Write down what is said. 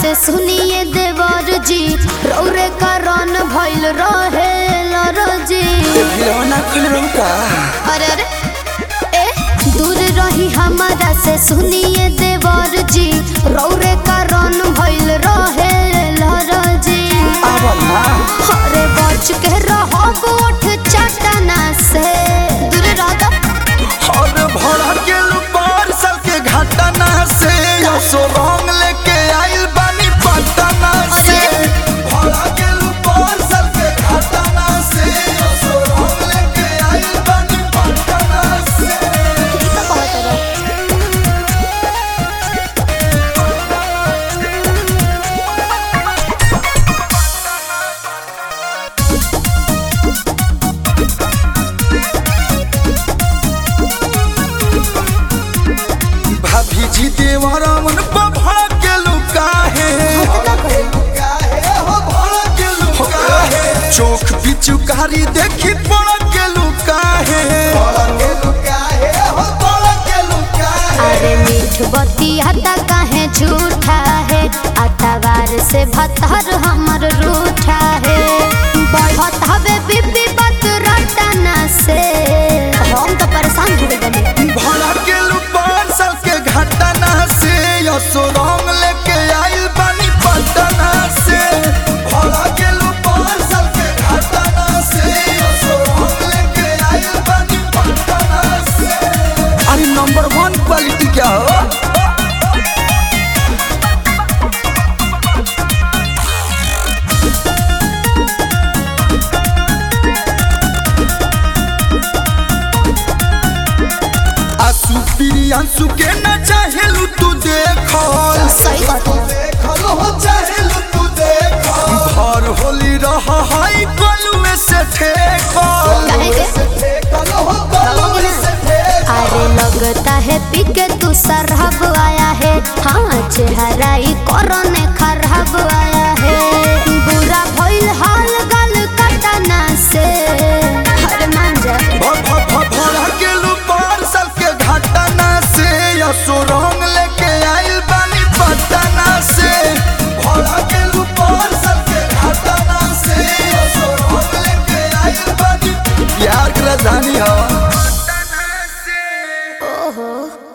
से सुनिए देवर जी रौरे कारण भइल रहे लरजी खिलौना खुल का अरे अरे ए दूर रही हमारा से सुनिए देवर जी रौरे कारण भइल रहे लरजी अब ना अरे बच के रहो गोठ चटना से दूर रह तो और भरा के लुपार साल के घटना से सो रंग लेके आइल बानी पटना से भरा के लुपार साल के घटना से सो रंग लेके आइल बानी पटना से ठीक है कहत रहो भाभी जी देवरा मन पर भरा के लुका है का करे चोख पिचुकारी देखी पड़ के लुका है अरे मीठ बतिया काहे झूठा है अतवार से भतर हमर रूठा है बढ़त हवे बीबी बात रटना से हम तो परेशान हो गए बनी भरा के लुपार साल के घटना से यसो रंग लेके आइल बानी पटना से भरा के लुपार साल के घटना से यसो रंग लेके आइल बानी पटना से अरे नंबर वन क्वालिटी क्या हो आसू प्रियांशु के न चाहेलू तू देखो सही बात है भर होली रह हाई कलुए से ठेकल काहे के रहोगे ना अरे लगता है पिके तू सरहब आया है हाँ चेहरा ही कोरोने खराब आया है बुरा भइल हाल गल कटना से अरे मान जा भ- भ- भ- भरा के लुपार साल के घटना से यसो रंग लेके आइल बानी पटना से भरा के लुपार साल के घटना से यसो रंग लेके आइल बानी प्यार की राजधानी हो ओहो